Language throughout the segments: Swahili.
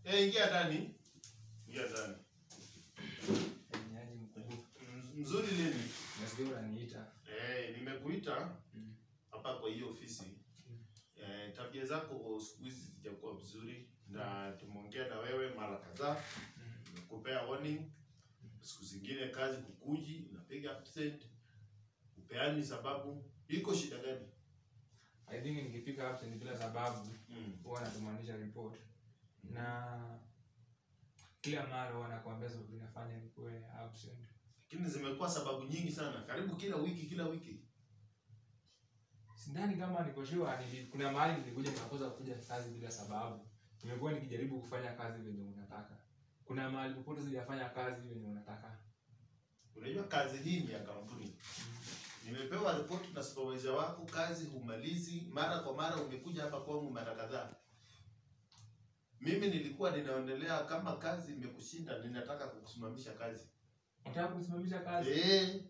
Eh, ingia ndani. Ingia ndani. Yaani mkubwa. M- Mzuri lini? Nasikia unaniita. Eh, nimekuita Mm. hapa kwa hiyo ofisi. Eh, tabia zako siku hizi zijakuwa vizuri na tumeongea na wewe mara kadhaa. Nimekupea warning. Siku zingine kazi kukuji, unapiga absent. Upeani sababu. Iko shida gani? I think nikipiga absent bila sababu Mm. huwa natumanisha report na kila mara huwa nakwambia sababu inafanya nikuwe absent. Lakini zimekuwa sababu nyingi sana. Karibu kila wiki kila wiki. Sidhani kama niko sure nili, kuna mahali nilikuja nikakosa kuja kazi bila sababu. Nimekuwa nikijaribu kufanya kazi venye unataka. Kuna mahali popote sijafanya kazi venye unataka. Unajua kazi hii ni ya kampuni. Nimepewa ripoti na supervisor wako, kazi humalizi mara kwa mara. Umekuja hapa kwangu mara kadhaa. Mimi nilikuwa ninaendelea, kama kazi imekushinda, ninataka kukusimamisha kazi. Unataka kusimamisha kazi? Eh,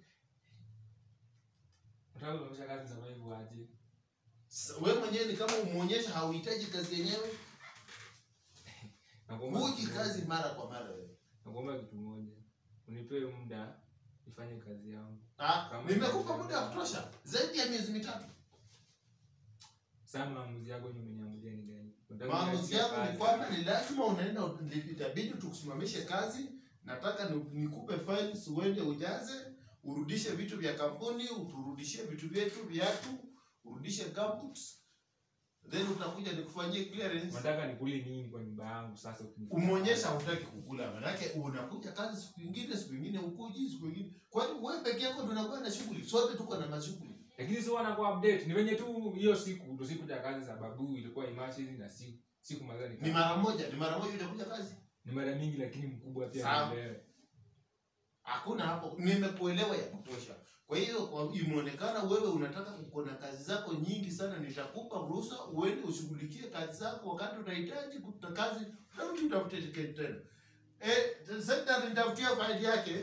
Unataka kusimamisha kazi sababu aje? s- wewe mwenyewe ni kama umuonyesha hauhitaji kazi yenyewe, Nakuomba huji kitu kazi moja. mara kwa mara wewe. Nakuomba kitu moja. Unipe muda nifanye kazi yangu. Ah, Kama- nimekupa muda wa kutosha zaidi ya miezi mitatu. Sasa maamuzi yako yenye umeniamulia ni gani? Unataka Maamuzi kuniachia yangu ni kazi? kwamba ni lazima unaenda, itabidi tukusimamishe kazi. Nataka ni- nikupe files uende ujaze, urudishe vitu vya kampuni, uturudishie vitu vyetu, viatu, urudishe gumboots, then utakuja nikufanyie clearance. Unataka nikule nini kwa nyumba yangu sasa ukinifanya Umeonyesha kazi? hutaki kukula, manake unakuja kazi siku ingine, siku ingine ukuji, siku ingine. Kwani wewe peke yako ndio unakuwa na shughuli? Sote tuko na mashughuli. Lakini sio wanakuwa update. Ni venye tu hiyo siku ndo siku ya kazi sababu ilikuwa emergency na siku siku mazao ni Ni mara moja, ni mara moja utakuja kazi. ni mara mingi lakini mkubwa pia Sawa. nielewe. Hakuna hapo, nimekuelewa ya kutosha. Kwa hiyo kwa imeonekana wewe unataka uko na kazi zako nyingi sana, nitakupa ruhusa uende ushughulikie kazi zako. Wakati utahitaji kuta kazi, utarudi utafute tiketi tena. Eh, sekta nitafutia faili yake.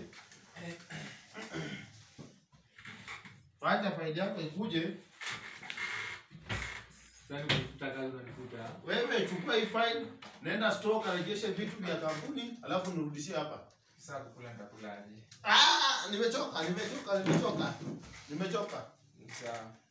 Fanya faili yako ikuje. Sasa nikifuta kazi unanifuta. Wewe chukua hii faili, nenda store karejeshe vitu vya kampuni, alafu nirudishie hapa. Sasa kukula nitakula aje? Ah, nimechoka, nimechoka, nimechoka. Nimechoka. Sawa.